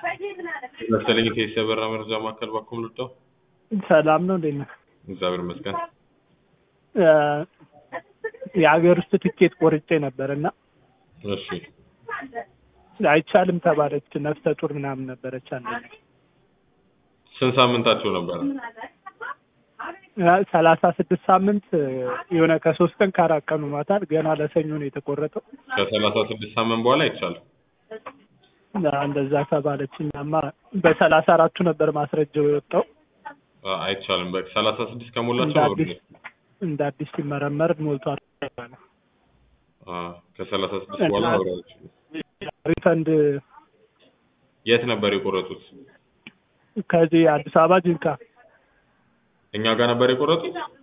መሰለኝ ከኢሲያ በራ መረጃ ማዕከል ባኩም ልወጣው። ሰላም ነው እንዴት ነህ? እግዚአብሔር ይመስገን። እ የሀገር ውስጥ ትኬት ቆርጬ ነበር እና እሺ አይቻልም ተባለች። ነፍሰ ጡር ምናምን ነበረች አንድ ስንት ሳምንታቸው ነበረ? ሰላሳ ስድስት ሳምንት የሆነ ከሶስት ቀን ከአራት ቀን ሆኗታል። ገና ለሰኞ ነው የተቆረጠው። ከሰላሳ ስድስት ሳምንት በኋላ አይቻልም። እንደዛ ተባለች። እኛማ በሰላሳ አራቱ ነበር ማስረጃው የወጣው። አ- አይቻልም። በቃ ሰላሳ ስድስት እንደ ከሞላቸው ነው አዲስ እንደ አዲስ ሲመረመር ሞልቷል። አ ከሰላሳ ስድስት በኋላ መብረር አይችሉም። ሪፈንድ የት ነበር የቆረጡት? ከዚህ አዲስ አበባ ጅንካ እኛ ጋር ነበር የቆረጡት?